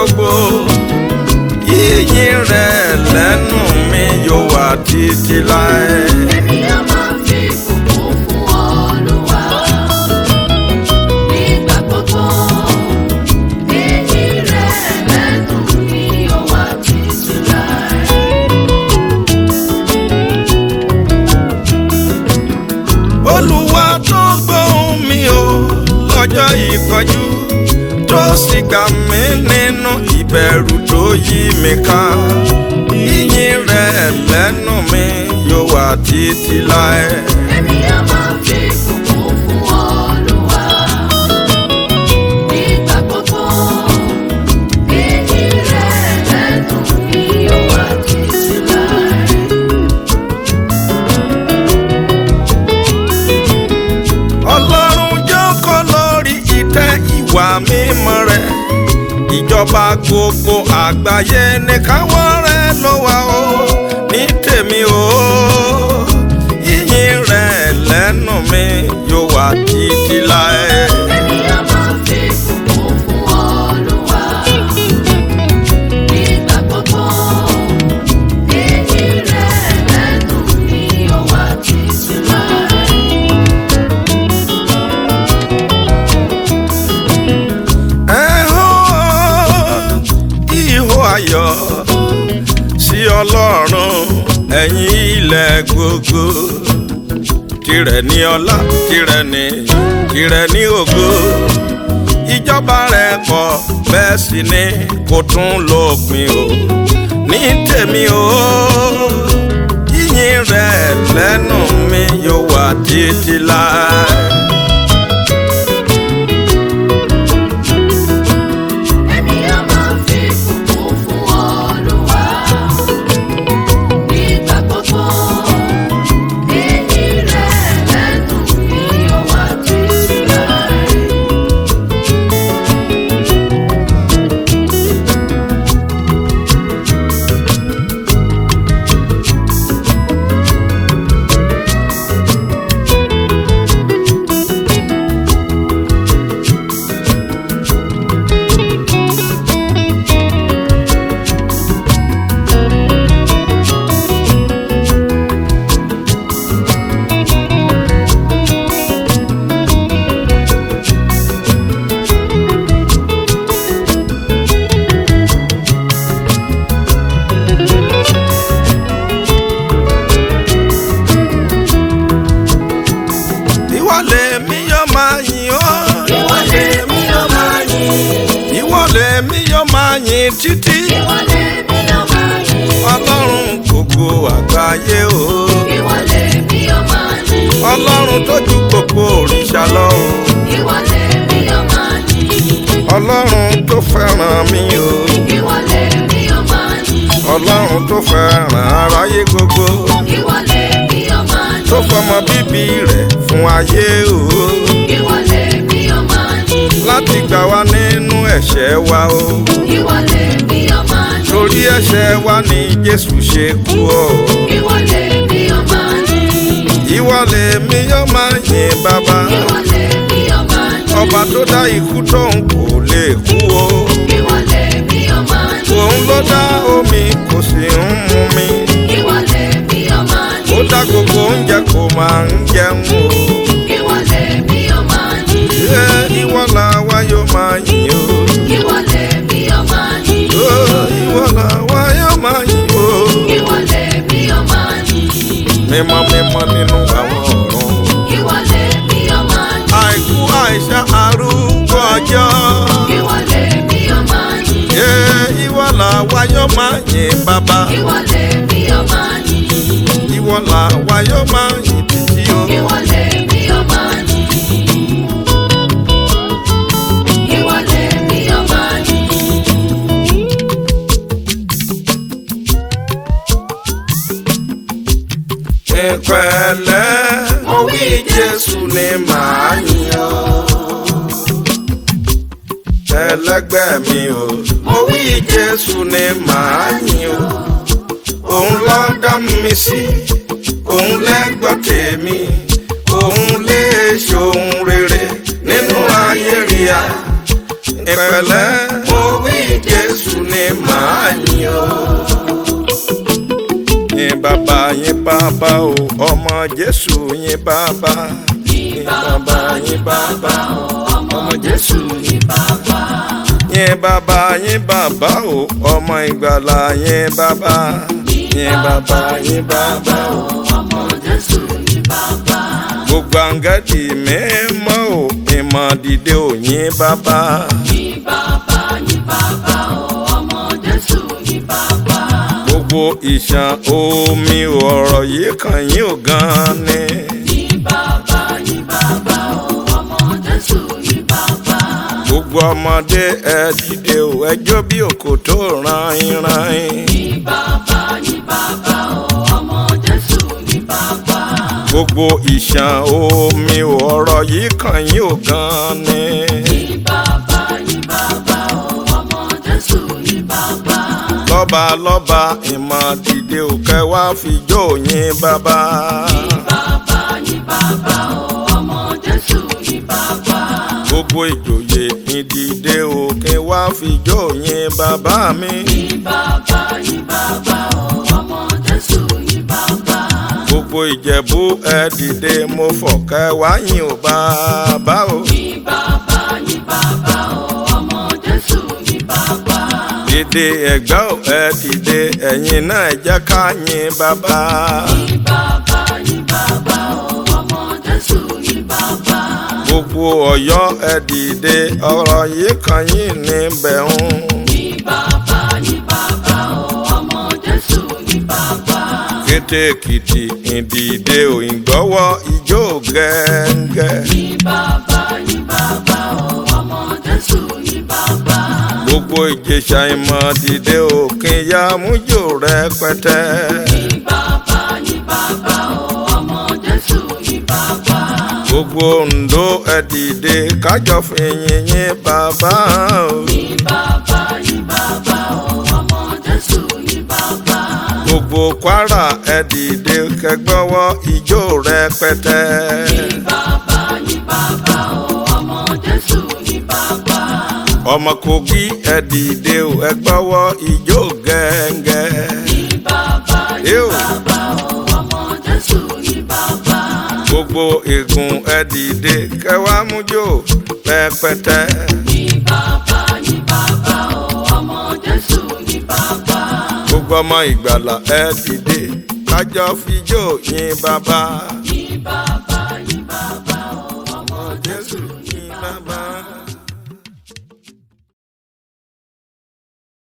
gbogbo yíyìn rẹ̀ lẹ́nu mi yóò wà títí láé. Èmi yóò máa fi ìbùkún fún Olúwa nígbà gbogbo. Ìyìn rẹ̀ lẹ́nu mi yóò wà títí láé. olúwa tó gbóhùn mi o lọ́jọ́ ìpọ́jú tó sì gbà mí nínú ìbẹ̀rù tó yí mi ká yíyìn rẹ̀ lẹ́nu mi yóò wà títí láé. Èmi yóò máa fi ìbùkún fún Olúwa nígbà gbogbo. Ìyìn rẹ̀ lẹ́nu mi yóò wà títí láé. ọlọ́run jókòó lórí ìtẹ́ ìwà mímọ́ rẹ̀ ìjọba gbogbo àgbáyé ní káwọ́ rẹ̀ ló wà ó ní tèmi o yíyìn rẹ̀ lẹ́nu mi yóò wà títí láé. Èmi yóò máa fi ìbùkún fún Olúwa nígbà gbogbo. Ìyìn rẹ̀ lẹ́nu mi yóò wà títí láé. ẹ̀hún ìhó ayọ̀ sí ọlọ́run ẹ̀yin ilẹ̀ gbogbo tirẹ̀ ní ọlá tirẹ̀ ní tirẹ̀ ní ògo ìjọba rẹ̀ pọ̀ bẹ́ẹ̀ sì ni kò tún lópin o ní tèmi o yíyìn rẹ̀ lẹ́nu mi yóò wà títí láé. Èmi yóò máa fi ìbùkún fún Olúwa nígbà gbogbo. Ìyìn rẹ̀ lẹ́nu mi yóò wà títí láé. ìwọ lèmi yóò máa yìn ọ́. Ìwọ lèmi yóò máa yìn. ìwọ lèmi yóò máa yìn títí. Ìwọ lèmi yóò máa yìn. ọlọ́run gbogbo àgbáyé o. Ìwọ lèmi yóò máa yìn. ọlọ́run tó ju gbogbo òrìṣà lọ o. Ìwọ lèmi yóò máa yìn. ọlọ́run tó fẹ́ràn mi o. Ìwọ lèmi yóò máa yìn. ọlọ́run tó fẹ́ràn aráyé gbogbo. Ìwọ lèmi yóò máa yìn. tó fọmọ bíbí rẹ̀ fún ayé o. Ìwọ lèmi yóò máa yìn. láti gbà wá nínú ẹ̀ṣẹ̀ wa o. Ìwọ lèmi yóò máa yìn. torí ẹ̀ṣẹ̀ wa ni jésù ṣe kú o. Ìwọ lèmi yóò máa yìn. ìwọ lèmi yóò máa yìn bàbá. Ìwọ lèmi yóò máa yìn. ọba tó dá ikú tóun kò lè kú o. Ìwọ lèmi yóò máa yìn. òun ló dá omi kò sì ń mu mi. Ìwọ lèmi yóò máa ó yìn. dá gbogbo oúnjẹ kò máa ń jẹun o. Ìwọ lèmi yóò máa yìn. ṣé ìwọ làwa yóò máa yìn o. Ìwọ lèmi yóò máa yìn. ó ìwọ làwa yóò máa yìn o. Ìwọ lèmi yóò máa yìn. mímọ́ mímọ́ nínú àwọn ọ̀run. Ìwọ lèmi yóò máa yìn. àìkú àìsàn arúgbó ọjọ́. Ìwọ lèmi yóò máa yìn. ṣé ìwọ làwa yóò máa yìn bàbá. Ìwọ lèmi yóò máa yìn. ìwọ làwa yóò máa yìn títí o. Ìwọ lèmi yóò máa yìn. Ìwọ lèmi yóò máa yìn. ìpẹ̀lẹ́ mo wí jésù ni màá yìn ọ́. ẹlẹgbẹ́ mi o mo wí jésù ni màá yìn ọ́. òun ló dá mi sí òun lẹ́gbọ́ tèmi òun lè ṣohun rere nínú ayé ríà. ìpẹ̀lẹ́ mo wí jésù o. yìn bàbá yìn bàbá o ọmọ jésù yìn bàbá. yìn bàbá yìn bàbá o ọmọ jésù yìn bàbá. yìn bàbá yìn bàbá o ọmọ ìgbàlà yìn bàbá. yìn bàbá yìn bàbá o ọmọ Jésù ní bàbá. gbogbo àǹgẹ́dì mímọ́ ò ìmọ̀ dìde òyìn bàbá. Ní bàbá ní bàbá o, ọmọ Jésù ní bàbá. gbogbo ìṣàn omi ọ̀rọ̀ yìí kàn yín ò gan ni. Ní bàbá ní bàbá o, ọmọ Jésù ní bàbá. gbogbo ọmọdé ẹ dìde ò ẹjọ́ bí òkò tó ran ìran Ní bàbá ní bàbá o, ọmọ Jésù ní bàbá. gbogbo ìṣàn omi ọ̀rọ̀ yìí kàn yín ò gan ni. Ní bàbá ní bàbá o, ọmọ Jésù ní bàbá. lọ́ba lọ́ba ìmọ̀ dìde ò kẹwàá fi jó yín bàbá. Bàbá ní bàbá o, ọmọ Jésù ní bàbá. gbogbo ìjòyè ìdìde òkè wá fi jó yín bàbá mi. Ní bàbá ní bàbá o, ọmọ Jésù ní bàbá. gbogbo ìjẹ̀bú ẹ dìde mo fọ̀kẹ́ wáyìn ò bàbá o. Ní bàbá ní bàbá o, ọmọ Jésù ní bàbá. dìde ẹ̀gbá ò ẹ dìde ẹ̀yin náà ẹ jẹ́ ká yìn bàbá. Ní bàbá ní bàbá o, ọmọ Jésù ní bàbá. gbogbo ọ̀yọ́ ẹ dìde ọ̀rọ̀ yìí kan yín níbẹ̀ ń. Ní bàbá ní bàbá o, ọmọ Jésù ní bàbá. kété èkìtì ìdìde òyìnbọ́wọ́ ijó gẹ́ngẹ́. Ní bàbá ní bàbá o, ọmọ Jésù ní bàbá. gbogbo ìjẹsà ìmọ̀ dìde òkè ya mújò rẹpẹtẹ. Ní bàbá ní bàbá o, ọmọ Jésù ní bàbá. gbogbo Oǹdó ẹ dìde kájọ fi yìnyín bàbá o. Ní bàbá ní bàbá o, ọmọ Jésù ní bàbá. gbogbo Kwara ẹ dìde kẹgbọ́wọ́ ijó rẹpẹtẹ. Ní bàbá ní bàbá o, ọmọ Jésù ní bàbá. ọmọ Kogi ẹ dìde o ẹ gbọ́wọ́ ijó gẹ́ngẹ́. Ní bàbá ní Ew. bàbá o, ọmọ Jésù ní bàbá. gbogbo ègún ẹ dìde kẹwàá mújó rẹpẹtẹ. Ní bàbá ní bàbá o, ọmọ Jésù ní bàbá. gbogbo ọmọ ìgbàlà ẹ dìde kájọ fijó yìn bàbá.